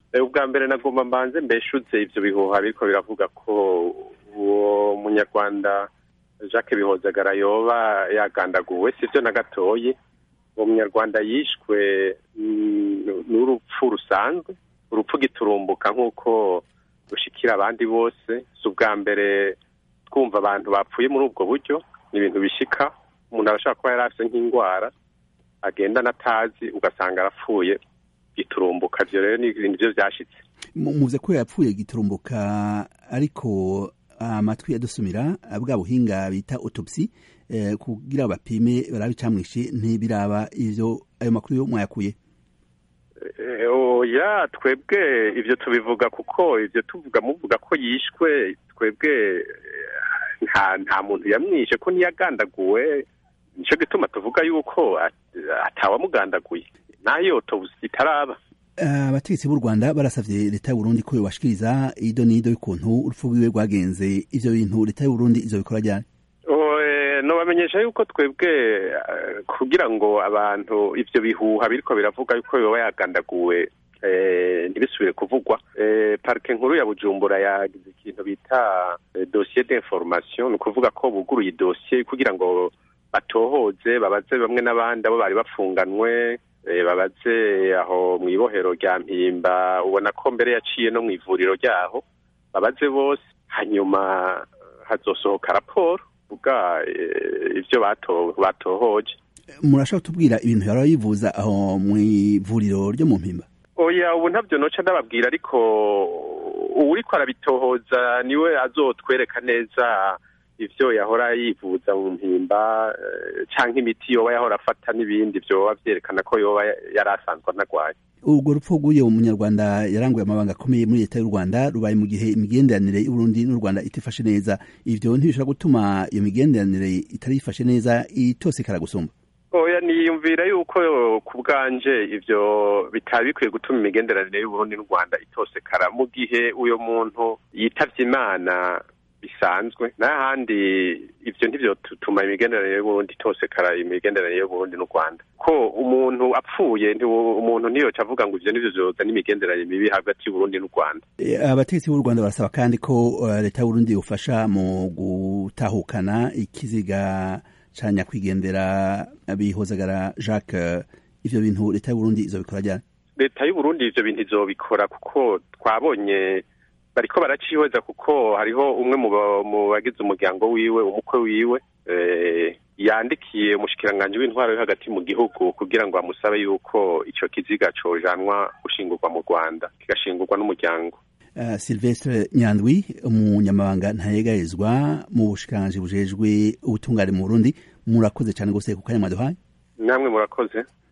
ubwa mbere nagomba mbanze mbeshutse ivyo bihuha biriko biravuga ko uwo munyarwanda jacques bihozagara yoba yagandaguwe sivyo na gatoyi uwo munyarwanda yishwe n'urupfu rusanzwe urupfu giturumbuka nk'uko rushikira abandi bose si ubwa mbere twumva abantu bapfuye muri ubwo buryo ni ibintu bishika umuntu arashobora kuba yari afise nk'indwara agenda natazi ugasanga arapfuye giturumbuka ivyo rero ni ibintu vyo vyashitse muvuze ko yapfuye giturumbuka ariko amatwi yadusumira bwa buhinga bita autopsy kugira bapime barabe icamwishe ntibiraba ivyo ayo makuru yo mwayakuye oya twebwe ivyo tubivuga kuko ivyo tuvuga muvuga ko yishwe twebwe nta nta muntu yamwishe ko ntiyagandaguwe nico gituma tuvuga yuko atawamugandaguye nayo autopsy itaraba abategetsi b'u rwanda barasavye leta y'uburundi ko yobashikiriza ido n'ido y'ukuntu urupfu rwiwe rwagenze ivyo bintu leta y'uburundi izobikora ryari nobamenyesha yuko twebwe kugira ngo abantu ivyo bihuha biriko biravuga yuko yoba yagandaguwe ntibisubire kuvugwa parike nkuru ya bujumbura yagize ikintu bita dosiye d'information ni ukuvuga ko buguruye idosiye kugira ngo batohoze babaze bamwe n'abandi abo bari bafunganwe babaze aho mu ibohero rya mpimba ubona ko mbere yaciye no mu ivuriro ryaho babaze bose hanyuma hazosohoka raporo vuga ivyo batohoje murashaka kutubwira ibintu yari yivuza aho mu ivuriro ryo mu mpimba oya ubu ntabyo noca ndababwira ariko uwuriko arabitohoza niwe azotwereka neza ivyo yahora yivuza mu mpimba canke imiti yoba yahora afata n'ibindi vyoba vyerekana ko yoba yari asanzwe anagwaye urwo rupfu rw'uyo munyarwanda yaranguye amabanga akomeye muri leta y'u rwanda rubaye mu gihe imigenderanire y'uburundi n'u rwanda itifashe neza ivyo ntibishobora gutuma iyo migenderanire itari ifashe neza itosekara gusumba oya niyumvira yuko ku bwanje ivyo bitaba bikwiye gutuma imigenderanire y'uburundi n'u rwanda itosekara mu gihe uyo muntu yitavye imana bisanzwe n'ahandi ivyo ntivyo tutuma imigenderanire y'uburundi itosekara imigenderanire y'uburundi n'u rwanda ko umuntu apfuye umuntu ntiyoca avuga ngo ivyo nivyo vyozana imigenderanire mibi hagati y'uburundi n'u rwanda abategetsi b'u rwanda barasaba kandi ko leta y'uburundi yofasha mu gutahukana ikiziga ca nyakwigendera bihozagara jacques ivyo bintu leta y'uburundi izobikora ryari leta y'uburundi ivyo bintu izobikora kuko twabonye bariko baracihweza kuko hariho umwe mu bagize umuryango wiwe umukwe wiwe yandikiye umushikiranganji w'intwaro yo hagati mu gihugu kugira ngo amusabe yuko ico kiziga cojanwa gushingurwa mu rwanda kigashingurwa n'umuryango uh, silvestre nyandwi umunyamabanga ntayegayezwa mu bushikiranganji bujejwe ubutungane mu burundi murakoze cane gose ku kanya mwaduhaye namwe murakoze